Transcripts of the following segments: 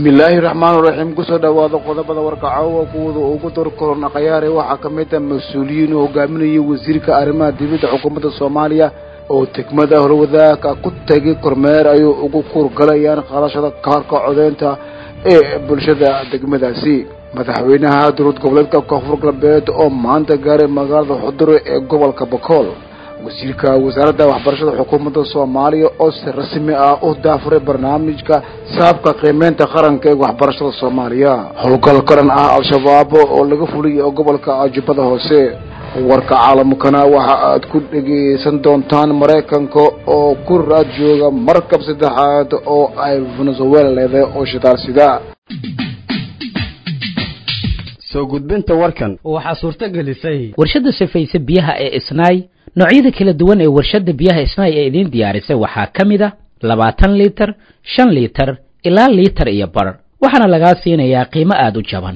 bismillaahi raxmaan raxiim kusoo dhowaada qodobada warkacowa kuwada ugu dar korona khayaare waxaa ka mid a mas-uuliyiin uu hogaaminayay wasiirka arrimaha dibadda xukuumadda soomaaliya oo degmada horwadaagka ku tegay kormeer ayuu ugu kuurgalayaan qaadashada kaarka codeynta ee bulshada degmadaasi madaxweynaha dowlad goboleedka koonfur galbeed oo maanta gaaray magaalada xudure ee gobolka bakool wasiirka wasaaradda waxbarashada xukuumadda soomaaliya oo si rasmi ah u daafuray barnaamijka saabka qiimeynta qaranka ee waxbarashada soomaaliya howlgal qaran ah al-shabaab oo laga fuliyay gobolka jubbada hoose warka caalamkana waxa aad ku dhegaysan doontaan maraykanka oo ku raad jooga markab saddexaad oo ay venezuela leedahay oo shitaal sida soo gudbinta warkan waxaa suurto gelisay warshadda sifaysa biyaha ee isnaay noocyada kala duwan ee warshadda biyaha isnaay ee idiin diyaarisay waxaa ka mid a labaatan liitar shan liitar ilaa liitar iyo bar waxaana lagaa siinayaa qiimo aada u jaban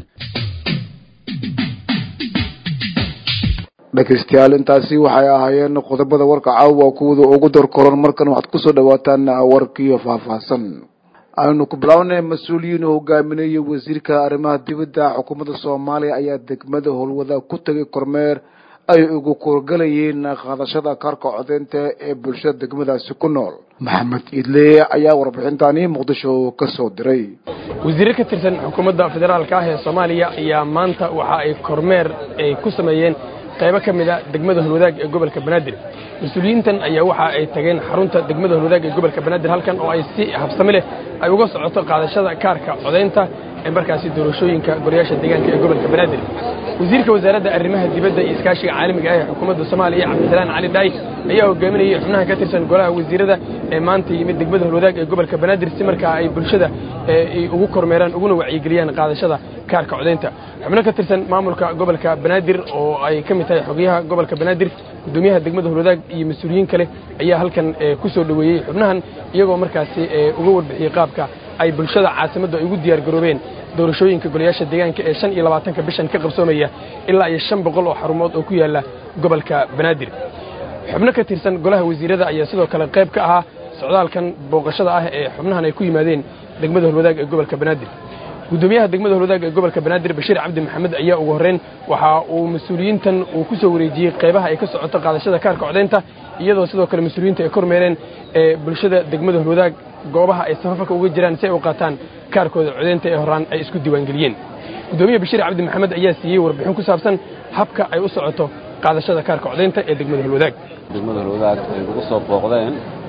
dhegaystayaal intaasi waxay ahaayeen qodobada warka caawa kuwada ugu dar koran markan waxaad kusoo dhawaataan warkiiyo faahfaahsan aynu ku bilaabnay mas-uuliyiin oo hogaaminayay wasiirka arrimaha dibadda xukuumadda soomaaliya ayaa degmada howlwada ku tegay kormeer ay ugu kuurgalayeen qaadashada kaarka codeynta ee bulshada degmadaasi ku nool maxamed idle ayaa warbixintani muqdisho ka soo diray wasiirre ka tirsan xukuumadda federaalka ah ee soomaaliya ayaa maanta waxa ay kormeer ay ku sameeyeen qaybo ka mid a degmada holwadaag ee gobolka banaadir mas-uuliyiintan ayaa waxa ay tageen xarunta degmada holwadaag ee gobolka banaadir halkan oo ay si habsami leh ay uga socoto qaadashada kaarka codaynta ee markaasi doorashooyinka golayaasha deegaanka ee gobolka banaadir wasiirka wasaaradda arrimaha dibadda iyo iskaashiga caalamiga ah ee xukuumadda soomaaliya cabdisalaan cali dhaay ayaa hogaaminayay xubnaha ka tirsan golaha wasiirada ee maanta yimid degmada holwadaag ee gobolka banaadir si markaa ay bulshada ay ugu kormeeraan uguna wacyigeliyaan qaadashada kaarka codaynta xubno ka tirsan maamulka gobolka banaadir oo ay ka mid tahay xogyaha gobolka banaadir gudoomiyaha degmada holwadaag iyo mas-uuliyiin kale ayaa halkan ku soo dhoweeyey xubnahan iyagoo markaasi uga warbixiyey qaabka ay bulshada caasimaddu ay ugu diyaar garoobeen doorashooyinka golayaasha deegaanka ee shan iyo labaatanka bishan ka qabsoomaya ilaa iyo shan boqol oo xarumood oo ku yaala gobolka banaadir xubno ka tirsan golaha wasiirada ayaa sidoo kale qayb ka ahaa socdaalkan booqashada ah ee xubnahan ay ku yimaadeen degmada holwadaag ee gobolka banaadir gudoomiyaha degmada holwadaag ee gobolka banaadir bashiir cabdi maxamed ayaa ugu horreyn waxa uu mas-uuliyiintan uu ku soo wareejiyey qaybaha ay ka socoto qaadashada kaarka codaynta iyadoo sidoo kale mas-uuliyiinta ay kormeereen ee bulshada degmada holwadaag goobaha ay safafarka uga jiraan si ay u qaataan kaarkooda codaynta ee horaan ay isku diiwaangeliyeen gudoomiyaha bashiir cabdi maxamed ayaa siiyey warbixin ku saabsan habka ay u socoto qaadashada kaarka codaynta ee degmada holwadaag degmada holwadaag ay ugu soo booqdeen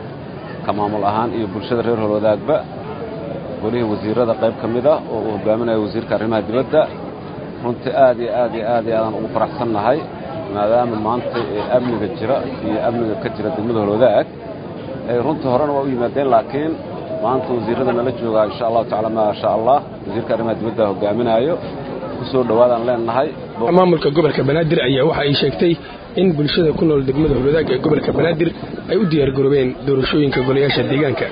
ka maamul ahaan iyo bulshada reer holwadaagba golihii wasiirada qayb ka mid ah oo uu hogaaminaya wasiirka arrimaha dibadda runtii aad iyo aad iyo aad iyo aadaan ugu faraxsannahay maadaama maanta ee amniga jira iyo amniga ka jira degmada holwadaag ay runtii horena waa u yimaadeen laakiin maanta wasiirrada nala joogaa insha allahu tacala maa sha allah wasiirka arrimaha dibadda hogaaminayo ku soo dhowaadaan leenahay maamulka gobolka banaadir ayaa waxa ay sheegtay in bulshada ku nool degmada holwadaag ee gobolka banaadir ay u diyaar garoobeen doorashooyinka golayaasha deegaanka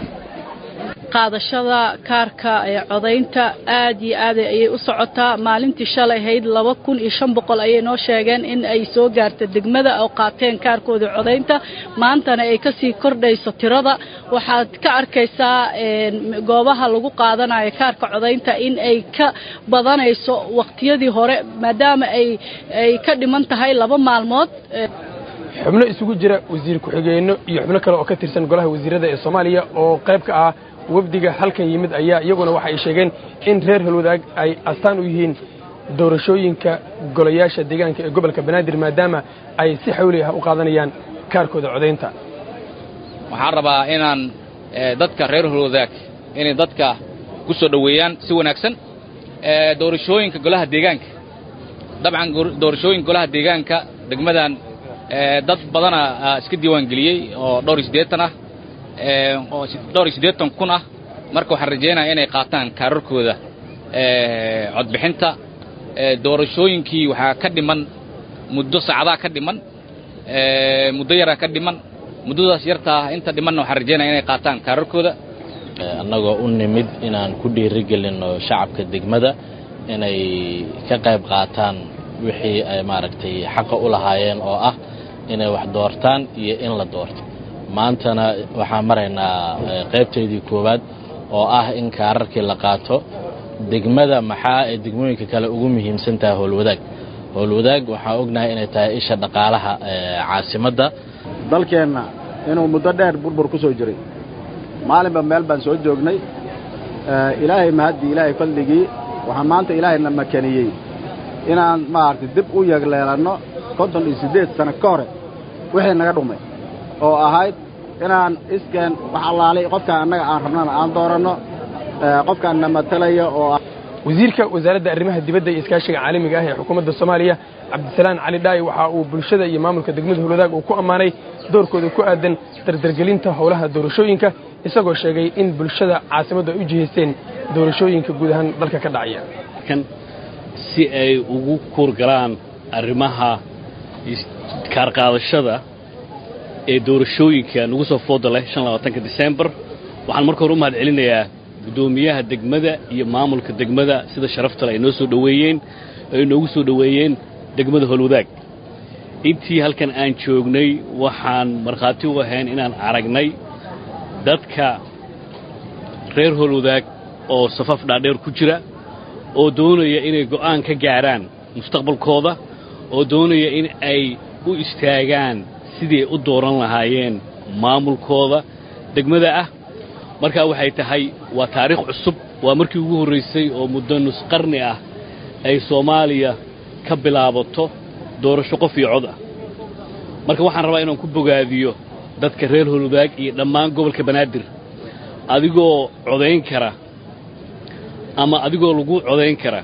qaadashada kaarka ee codaynta aad iyo aad ayay u socotaa maalintii shalay ahayd laba kun iyo shan boqol ayay noo sheegeen in ay soo gaarta degmada oo qaateen kaarkooda codaynta maantana ay kasii kordhayso tirada waxaad ka arkaysaa goobaha lagu qaadanayo kaarka codaynta in ay ka badanayso waqtiyadii hore maadaama ay ay ka dhiman tahay laba maalmood xubno isugu jira wasiir ku-xigeenno iyo xubno kale oo ka tirsan golaha wasiirada ee soomaaliya oo qayb ka ah wafdiga halkan yimid ayaa iyaguna waxa ay sheegeen in reer holwadaag ay astaan u yihiin doorashooyinka golayaasha deegaanka ee gobolka banaadir maadaama ay si xawli ah u qaadanayaan kaarkooda codaynta waxaan rabaa inaan dadka reer holwadaag inay dadka ku soo dhoweeyaan si wanaagsan doorashooyinka golaha deegaanka dabcan doorashooyinka golaha deegaanka degmadan dad badana iska diiwaan geliyey oo dhowr iyo siddeetan ah oo dhowr iyo siddeetan kun ah marka waxaan rajaynaya inay qaataan kaararkooda codbixinta doorashooyinkii waxaa ka dhiman muddo saacadaha ka dhiman muddo yaraa ka dhiman muddadaas yartaa inta dhimanna waxaan rajaynaya inay qaataan kaararkooda annagoo u nimid inaan ku dhiirigelinno shacabka degmada inay ka qayb qaataan wixii ay maaragtay xaqa u lahaayeen oo ah inay wax doortaan iyo in la doorto maantana waxaan maraynaa qaybtaydii koowaad oo ah in kaararkii la qaato degmada maxaa ee degmooyinka kale ugu muhiimsan tahay howlwadaag howlwadaag waxaan ognahay inay tahay isha dhaqaalaha caasimadda dalkeenna inuu muddo dheer burbur ku soo jiray maalinba meel baan soo joognay ilaahay mahaddii ilaahay fadligii waxaa maanta ilaahayna makaniyey inaan maaragtay dib u yagleelanno konton iyo siddeed sano ka hore wixii naga dhumay oo ahayd inaan iskeen wax allaalay qofkaan annaga aan rabnana aan dooranno qofkaan na matalaya oo wasiirka wasaaradda arrimaha dibadda iyo iskaashiga caalamiga ah ee xukuumadda soomaaliya cabdisalaan cali dhaayi waxa uu bulshada iyo maamulka degmada howlwadaag uu ku ammaanay doorkooda ku aadan dardargelinta howlaha doorashooyinka isagoo sheegay in bulshada caasimaddu ay u jihaysteen doorashooyinka guud ahaan dalka ka dhacaya si ay ugu kuurgalaan arrimaha kaarqaadashada ee doorashooyinka nagu soo fooda leh ka disembar waxaan marka hore u mahad celinayaa guddoomiyaha degmada iyo maamulka degmada sida sharaftale ay noo soo dhoweeyeen ay noogu soo dhoweeyeen degmada howlwadaag intii halkan aan joognay waxaan markhaati u ahayn inaan aragnay dadka reer howlwadaag oo safaf dhaadheer ku jira oo doonaya inay go'aan ka gaadhaan mustaqbalkooda oo doonaya in ay u istaagaan sidii ay u dooran lahaayeen maamulkooda degmada ah markaa waxay tahay waa taariikh cusub waa markii ugu horraysay oo muddo nus qarni ah ay soomaaliya ka bilaabato doorasho qof iyo cod ah marka waxaan rabaa inaan ku bogaadiyo dadka reer howlwadaag iyo dhammaan gobolka banaadir adigoo codayn kara ama adigoo lagu codayn kara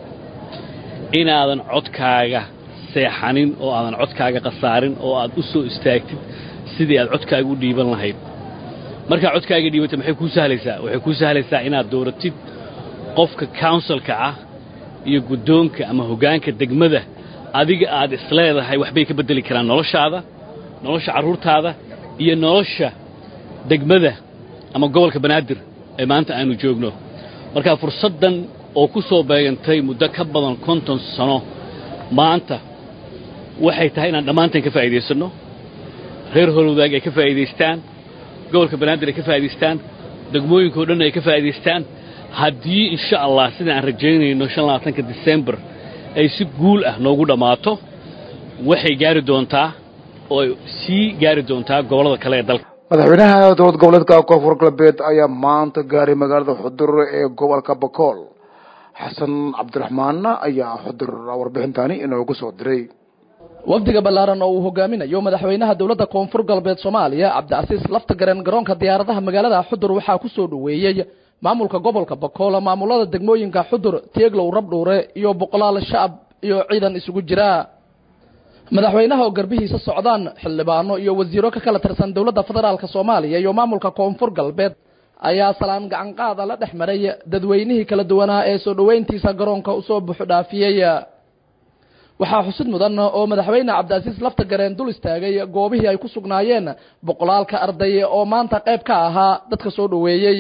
inaadan codkaaga seexanin oo aadan codkaaga khasaarin oo aad u soo istaagtid sidii aad codkaaga u dhiiban lahayd markaa codkaaga dhiibata maxay kuu sahlaysaa waxay kuu sahlaysaa inaad dooratid qofka counsilka ah iyo guddoonka ama hoggaanka degmada adiga aad isleedahay waxbay ka beddeli karaan noloshaada nolosha carruurtaada iyo nolosha degmada ama gobolka banaadir ee maanta aanu joogno markaa fursaddan oo ku soo beegantay muddo ka badan konton sano maanta waxay tahay inaan dhammaanteen ka faa'iidaysanno reer howlwadaag ay ka faa'iidaystaan gobolka banaadir ay ka faa'idaystaan degmooyinka o dhan ay ka faa'idaystaan haddii insha allah sida aan rajaynayno shan labaatanka disembar ay si guul ah noogu dhammaato waxay gaari doontaa oo ay sii gaari doontaa gobollada kale ee dalka madaxweynaha dowlad goboleedka koonfur galbeed ayaa maanta gaaray magaalada xudur ee gobolka bakool xasan cabdiraxmaanna ayaa xudur warbixintaani inoogu soo diray wafdiga ballaaran oo uu hogaaminayo madaxweynaha dowladda koonfur galbeed soomaaliya cabdicasiis laftagaren garoonka diyaaradaha magaalada xudur waxaa ku soo dhoweeyey maamulka gobolka bakool maamulada degmooyinka xudur tieglow rabdhuure iyo boqolaal shacab iyo ciidan isugu jira madaxweynaha oo garbihiisa socdaan xildhibaano iyo wasiiro ka kala tirsan dowladda federaalka soomaaliya iyo maamulka koonfur galbeed ayaa salaan gacan qaada la dhex maray dadweynihii kala duwanaa ee soo dhoweyntiisa garoonka usoo buuxdhaafiyey waxaa xusid mudan oo madaxweyne cabdicasiis laftagareen dul istaagay goobihii ay ku sugnaayeen boqolaalka arday oo maanta qayb ka ahaa dadka soo dhoweeyey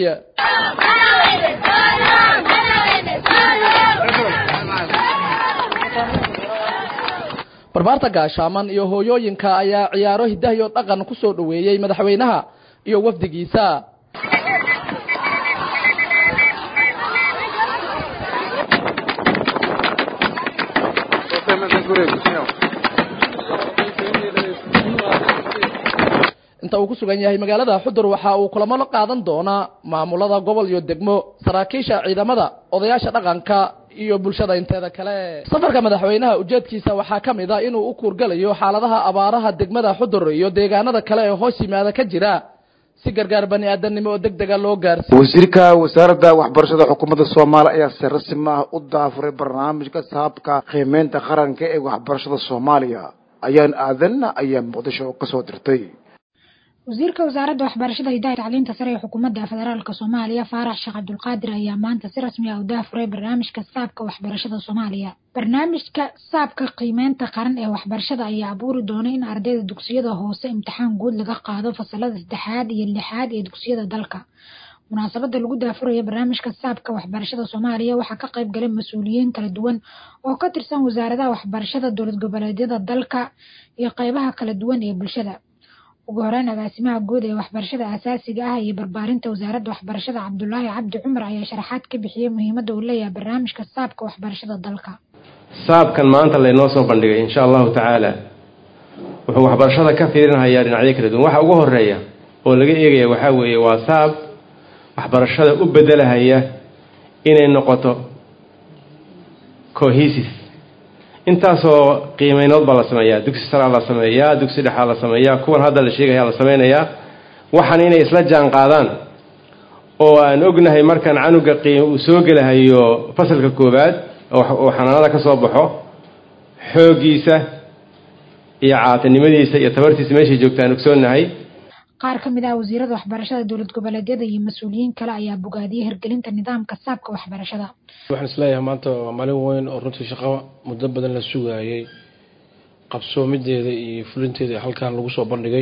barbaarta gaashaaman iyo hooyooyinka ayaa ciyaaro hidah iyo dhaqan ku soo dhoweeyey madaxweynaha iyo wafdigiisa inta uu ku sugan yahay magaalada xudur waxa uu kulamo la qaadan doonaa maamulada gobol iyo degmo saraakiisha ciidamada odayaasha dhaqanka iyo bulshada inteeda kale safarka madaxweynaha ujeedkiisa waxaa ka mid a inuu u kuurgalayo xaaladaha abaaraha degmada xudur iyo deegaanada kale ee hoos yimaada ka jira si gargaar bani aadanimo oo deg dega loo gaarsiiyo wasiirka wasaaradda waxbarashada xukuumadda soomaaliya ayaa si rasmi ah u daafuray barnaamijka saabka qiimeynta qaranka ee waxbarashada soomaaliya ayaan aadanna ayaa muqdisho ka soo dirtay wasiirka wasaaradda waxbarashada hidaha tacliinta sare ee xukuumadda federaalk soomaaliya faarax sheekh cabdulqaadir ayaa maanta si rasmi ah u daafuray barnaamijka saabka waxbarashada soomaaliya barnaamijka saabka qiimeynta qaran ee waxbarashada ayaa abuuri doona in ardayda dugsiyada hoose imtixaan guud laga qaado fasalada saddexaad iyo lixaad ee dugsiyada dalka munaasabada lagu daafuraya barnaamijka saabka waxbarashada soomaaliya waxaa ka qayb galay mas-uuliyiin kala duwan oo ka tirsan wasaaradaha waxbarashada dowlad goboleedyada dalka iyo qeybaha kala duwan ee bulshada ugu horeyn agaasimaha guud ee waxbarashada aasaasiga ah iyo barbaarinta wasaaradda waxbarashada cabdulaahi cabdi cumar ayaa sharaxaad ka bixiyey muhiimadda uu leeyahay barnaamijka saabka waxbarashada dalka saabkan maanta laynoo soo bandhigay insha allahu tacaala wuxuu waxbarashada ka fiirinhayaa dhinacyo kala duwan waxa ugu horeeya oo laga eegaya waxaa weeye waa saab waxbarashada u bedelahaya inay noqoto cohesis intaasoo qiimeynood baa la sameeyaa dugsi saraa la sameeyaa dugsi dhexaa la sameeyaa kuwan hadda la sheegaya la sameynayaa waxaan inay isla jaan qaadaan oo aan ognahay markaan canuga qiim uu soo gelahayo fasalka koowaad oo xanaanada ka soo baxo xooggiisa iyo caatinimadiisa iyo tabartiisa meeshay joogtaan ogsoonahay qaar ka mid ah wasiirada waxbarashada dowlad goboleedyada iyo mas-uuliyiin kale ayaa bogaadiyey hirgelinta nidaamka saabka waxbarashada waxaan isleeyahay maanta waa maalin weyn oo runtii shaqo muddo badan la sugaayay qabsoomideeda iyo fulinteeda halkan lagu soo bandhigay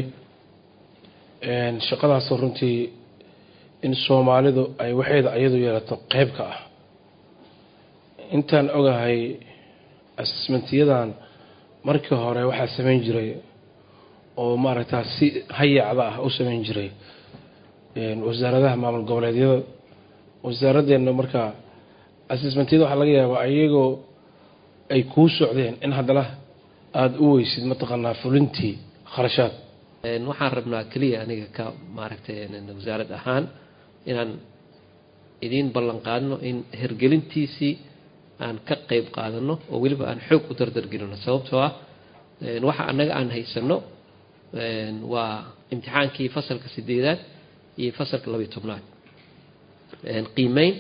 shaqadaasoo runtii in soomaalidu ay waxeeda ayadu yeelato qeyb ka ah intaan ogahay asesmentiyadan markii hore waxaa sameyn jiray oo maaragtaa si hayacda ah u sameyn jiray wasaaradaha maamul goboleedyada wasaaraddeena markaa assessmentyada waxaa laga yaabaa iyagoo ay kuu socdeen in haddana aada u weysid mataqaanaa fulintii kharashaad waxaan rabnaa keliya aniga ka maaragtay wasaarad ahaan inaan idiin ballan qaadno in hergelintiisii aan ka qeyb qaadano oo weliba aan xoog u dardargelino sababtoo ah waxa annaga aan haysano waa imtixaankii fasalka sideedaad iyo fasalka labiyo tobnaad qiimeyn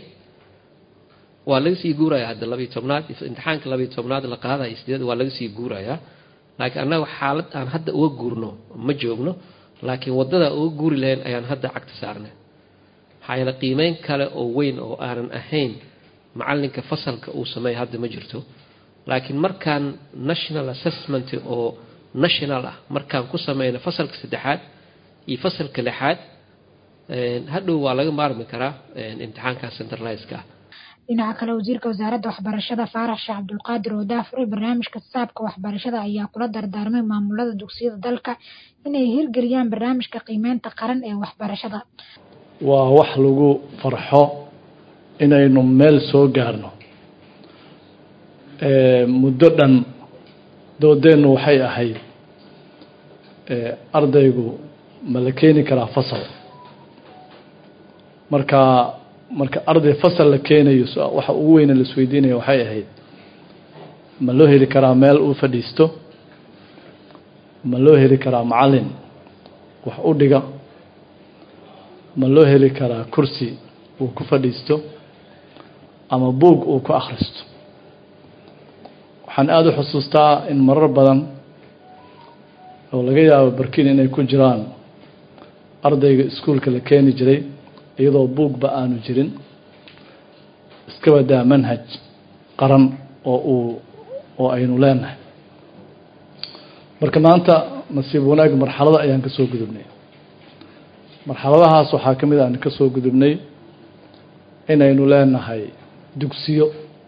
waa laga sii guuraya hadda labiyo tobnaad imtixaanka labiyo tobnaad la qaadaya sideed waa laga sii guurayaa laakiin annaga xaalad aan hadda uga guurno ma joogno laakiin wadada uga guuri lahayn ayaan hadda cagta saarnay maxaa yeele qiimeyn kale oo weyn oo aanan ahayn macalinka fasalka uu sameeya hadda ma jirto laakiin markaan national assessment oo national ah markaan ku sameyno fasalka saddexaad iyo fasalka lixaad hadhow waa laga maarmi karaa imtixaanka centraliska ah dhinaca kale wasiirka wasaaradda waxbarashada faarax sheekh cabdulqaadir oo daafuray barnaamijka saabka waxbarashada ayaa kula dardaarmay maamulada dugsiyada dalka inay hirgeliyaan barnaamijka qiimeynta qaran ee waxbarashada waa wax lagu farxo inaynu meel soo gaarno muddo dhan doodeennu waxay ahayd ardaygu ma la keeni karaa fasal marka marka arday fasal la keenayo waxa ugu weyne la isweydiinaya waxay ahayd ma loo heli karaa meel uu fadhiisto ma loo heli karaa macalin wax u dhiga ma loo heli karaa kursi uu ku fadhiisto ama buug uu ku akhristo waxaan aada u xusuustaa in marar badan oo laga yaabo barkin inay ku jiraan ardayga iskuolka la keeni jiray iyadoo buugba aanu jirin iska badaa manhaj qaran oo uu oo aynu leenahay marka maanta nasiib wanaag marxalada ayaan ka soo gudubnay marxaladahaas waxaa ka mid aan ka soo gudubnay inaynu leenahay dugsiyo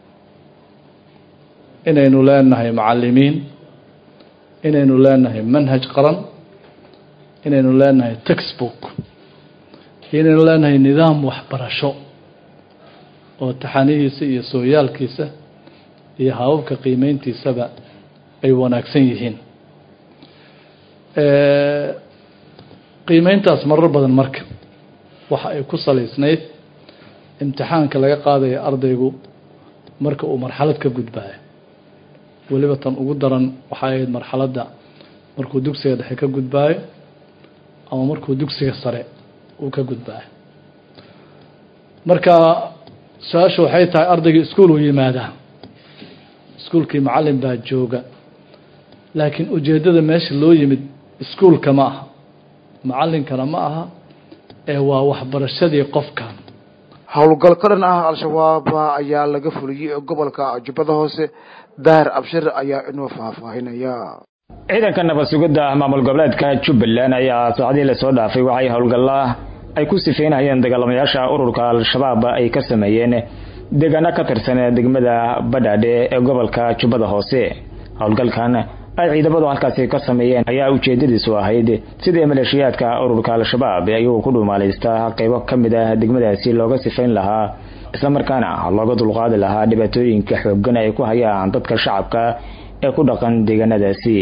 inaynu leenahay macalimiin inaynu leenahay manhaj qaran inaynu leenahay textbook inaynu leenahay nidaam waxbarasho oo taxanihiisa iyo sooyaalkiisa iyo hababka qiimeyntiisaba ay wanaagsan yihiin qiimeyntaas marar badan marka waxa ay ku salaysnayd imtixaanka laga qaadaya ardaygu marka uu marxalad ka gudbaayo weliba tan ugu daran waxay ahayd marxaladda markuu dugsiga dhexe ka gudbaayo ama markuu dugsiga sare uu ka gudbaayo marka su-aashu waxay tahay ardayga iskuol uu yimaadaa iskuolkii macalin baa jooga laakiin ujeeddada meesha loo yimid iskuolka ma aha macalinkana ma aha ee waa waxbarashadii qofkan howlgal ka dhan ah al-shabaab ayaa laga fuliyey gobolka jubbada hoose daahir abshir ayaa inoo faahfaahinaya ciidanka nabad sugidda maamul goboleedka jubbaland ayaa saacadii lasoo dhaafay waxay howlgalla ay ku sifeynayeen dagaalamayaasha ururka al-shabaab ay ka sameeyeen deegaano ka tirsan degmada badhaadhe ee gobolka jubbada hoose howlgalkan ay ciidamadu halkaasi ka sameeyeen ayaa ujeedadiisu ahayd sidii maleeshiyaadka ururka al-shabaab ayagoo ku dhuumaalaysta qaybo ka mid ah degmadaasi looga sifayn lahaa islamarkaana looga dulqaadi lahaa dhibaatooyinka xoogan ay ku hayaan dadka shacabka ee ku dhaqan deegaanadaasi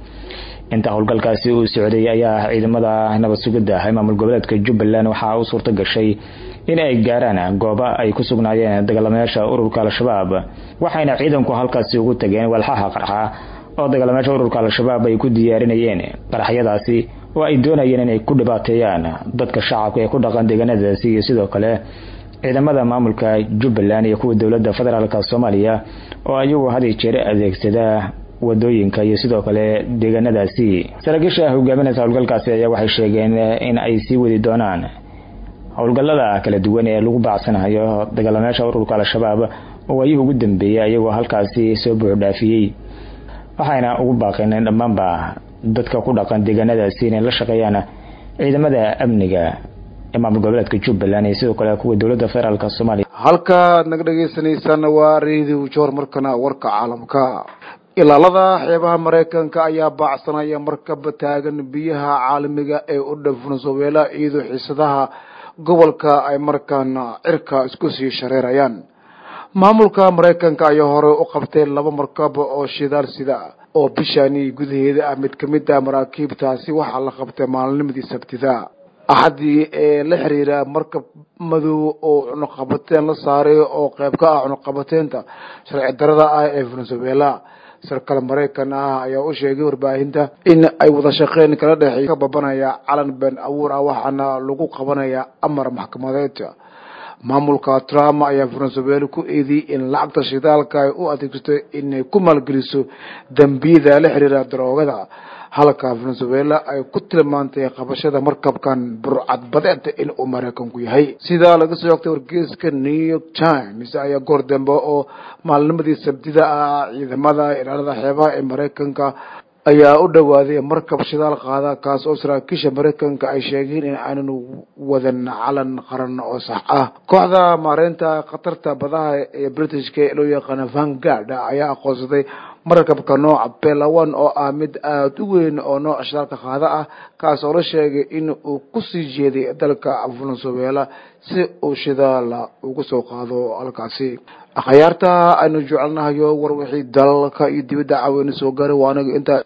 inta howlgalkaasi uu socday ayaa ciidamada nabad sugidda ee maamul goboleedka jubbaland waxaa u suurta gashay in ay gaaraan goobo ay ku sugnaayeen dagaalamayaasha ururka al-shabaab waxayna ciidanku halkaasi ugu tageen walxaha qarxa oo dagaalamayaasha ururka al-shabaab ay ku diyaarinayeen qaraxyadaasi oo ay doonayeen inay ku dhibaateeyaan dadka shacabka ee ku dhaqan deegaanadaasi iyo sidoo kale ciidamada maamulka jubbaland iyo kuwa dowladda federaalk soomaaliya oo ayagu had iyo jeer adeegsada wadooyinka iyo sidoo kale deegaanadaasi saraakiisha hogaaminaysa howlgalkaasi ayaa waxay sheegeen in ay sii wadi doonaan howlgallada kala duwan ee lagu baacsanayo dagaalamayaasha ururka al-shabaab oo waayihii ugu dambeeyay ayagoo halkaasi soo buuxdhaafiyey waxayna ugu baaqeen dhammaanba dadka ku dhaqan deegaanadaasi inay la shaqeeyaan ciidamada amniga ee maamul goboleedka jubbaland iyo sidoo kale kuwa dowladda federaalk soomaaliya halkaad naga dhegaysanaysaana waa radio joor markana warka caalamka ilaalada xeebaha maraykanka ayaa baacsanaya markaba taagan biyaha caalamiga ee u dhow venezuela iyadoo xiisadaha gobolka ay markaana cirka isku sii shareerayaan maamulka maraykanka ayaa hore u qabtay laba markab oo shidaal sida oo bishani gudaheeda ah mid kamid ah maraakiibtaasi waxaa la qabtay maalinimadii sabtida axadii ee la xiriira markab madow oo cunuqabateen la saaray oo qayb ka ah cunuqabateynta sharci darada ah ee venezuela sarkal maraykan ah ayaa u sheegay warbaahinta in ay wada shaqeyn kala dhexey ka babanaya calan been abuur ah waxaana lagu qabanaya amar maxkamadeed maamulka trump ayaa venezuela ku eediyey in lacagta shidaalka ay u adeegsato inay ku maalgeliso dembiyada la xiriira daroogada halka venezuela ay ku tilmaantay qabashada markabkan burcadbadeed in uu maraykanku yahay sidaa laga soo ogtay wargeyska new york times ayaa goor dambe oo maalnimadii sabtida ah ciidamada ilaalada xeebaha ee maraykanka ayaa u dhowaaday markab shidaal qaada kaas oo saraakiisha maraykanka ay sheegeen in aanan wadan calan qaran oo sax ah kooxda maareynta khatarta badaha ee britishka ee loo yaqaano vangard ayaa aqoonsaday markabka nooca belawan oo ah mid aada u weyn oo nooca shidaalka qaada ah kaas oo la sheegay in uu kusii jeeday dalka venezuela si uu shidaal ugu soo qaado halkaasi akhyaarta aynu jecelnahayo war wixii dalalka iyo dibadda caaweyna soo gaaray waa anaga intaa